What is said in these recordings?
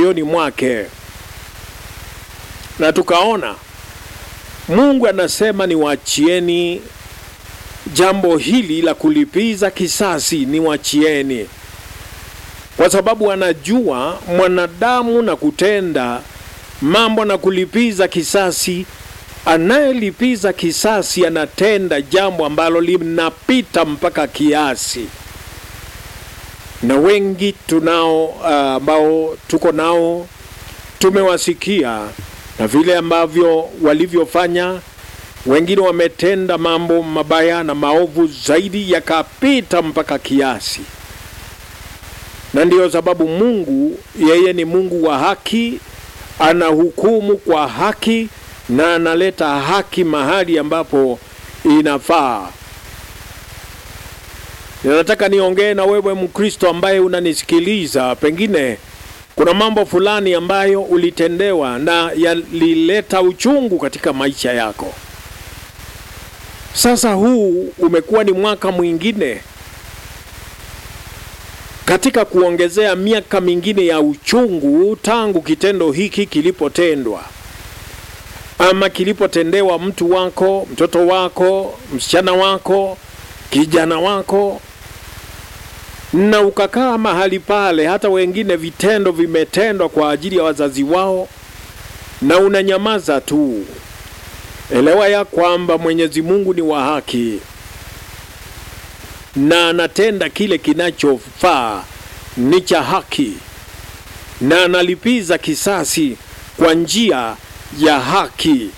moyoni mwake, na tukaona Mungu anasema niwachieni jambo hili la kulipiza kisasi, niwachieni, kwa sababu anajua mwanadamu na kutenda mambo na kulipiza kisasi. Anayelipiza kisasi anatenda jambo ambalo linapita mpaka kiasi, na wengi tunao ambao uh, tuko nao tumewasikia na vile ambavyo walivyofanya. Wengine wametenda mambo mabaya na maovu zaidi yakapita mpaka kiasi, na ndiyo sababu Mungu yeye ni Mungu wa haki, anahukumu kwa haki na analeta haki mahali ambapo inafaa. Ninataka niongee na wewe Mkristo ambaye unanisikiliza, pengine kuna mambo fulani ambayo ulitendewa na yalileta uchungu katika maisha yako. Sasa huu umekuwa ni mwaka mwingine katika kuongezea miaka mingine ya uchungu tangu kitendo hiki kilipotendwa ama kilipotendewa mtu wako, mtoto wako, msichana wako, kijana wako, na ukakaa mahali pale. Hata wengine vitendo vimetendwa kwa ajili ya wazazi wao, na unanyamaza tu. Elewa ya kwamba Mwenyezi Mungu ni wa haki na anatenda kile kinachofaa, ni cha haki, na analipiza kisasi kwa njia ya haki.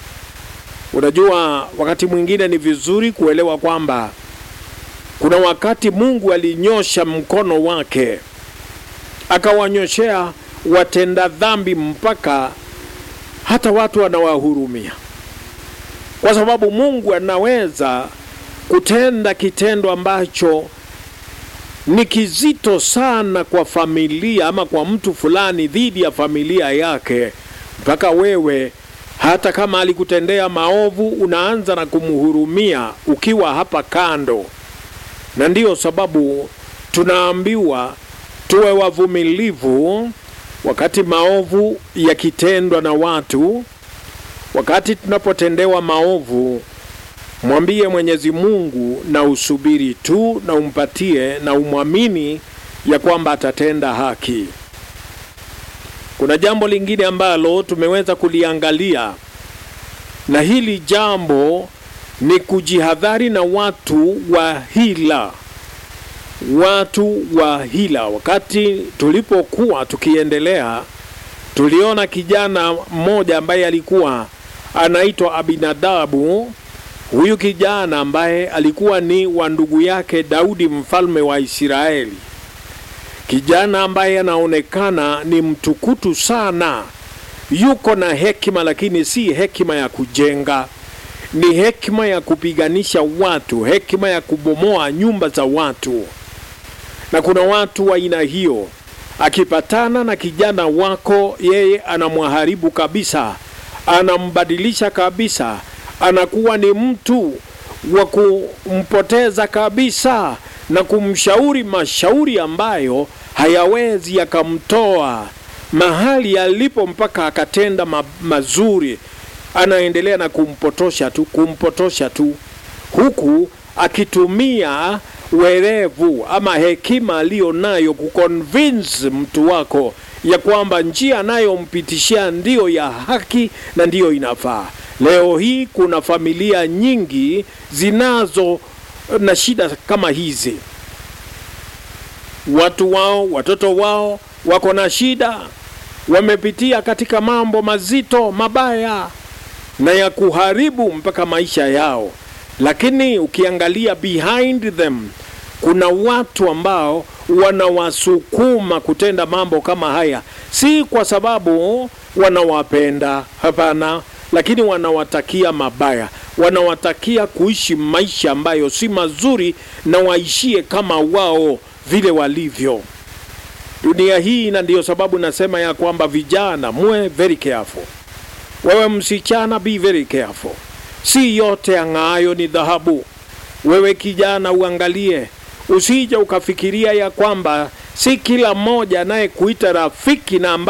Unajua, wakati mwingine ni vizuri kuelewa kwamba kuna wakati Mungu alinyosha mkono wake akawanyoshea watenda dhambi mpaka hata watu anawahurumia, kwa sababu Mungu anaweza kutenda kitendo ambacho ni kizito sana kwa familia ama kwa mtu fulani dhidi ya familia yake mpaka wewe hata kama alikutendea maovu unaanza na kumhurumia ukiwa hapa kando. Na ndiyo sababu tunaambiwa tuwe wavumilivu wakati maovu yakitendwa na watu. Wakati tunapotendewa maovu, mwambie Mwenyezi Mungu na usubiri tu na umpatie na umwamini ya kwamba atatenda haki. Kuna jambo lingine ambalo tumeweza kuliangalia, na hili jambo ni kujihadhari na watu wa hila. Watu wa hila. Wakati tulipokuwa tukiendelea, tuliona kijana mmoja ambaye alikuwa anaitwa Abinadabu. Huyu kijana ambaye alikuwa ni wa ndugu yake Daudi mfalme wa Israeli kijana ambaye anaonekana ni mtukutu sana, yuko na hekima, lakini si hekima ya kujenga, ni hekima ya kupiganisha watu, hekima ya kubomoa nyumba za watu. Na kuna watu wa aina hiyo, akipatana na kijana wako, yeye anamwharibu kabisa, anambadilisha kabisa, anakuwa ni mtu wa kumpoteza kabisa na kumshauri mashauri ambayo hayawezi yakamtoa mahali alipo mpaka akatenda ma mazuri. Anaendelea na kumpotosha tu, kumpotosha tu, huku akitumia werevu ama hekima aliyo nayo kuconvince mtu wako ya kwamba njia anayompitishia ndiyo ya haki na ndiyo inafaa. Leo hii kuna familia nyingi zinazo na shida kama hizi. Watu wao, watoto wao wako na shida, wamepitia katika mambo mazito mabaya na ya kuharibu mpaka maisha yao, lakini ukiangalia behind them kuna watu ambao wanawasukuma kutenda mambo kama haya, si kwa sababu wanawapenda, hapana, lakini wanawatakia mabaya, wanawatakia kuishi maisha ambayo si mazuri, na waishie kama wao vile walivyo dunia hii. Na ndiyo sababu nasema ya kwamba vijana, muwe very careful. Wewe msichana, be very careful. Si yote ang'aayo ni dhahabu. Wewe kijana, uangalie, usije ukafikiria ya kwamba si kila mmoja anayekuita rafiki na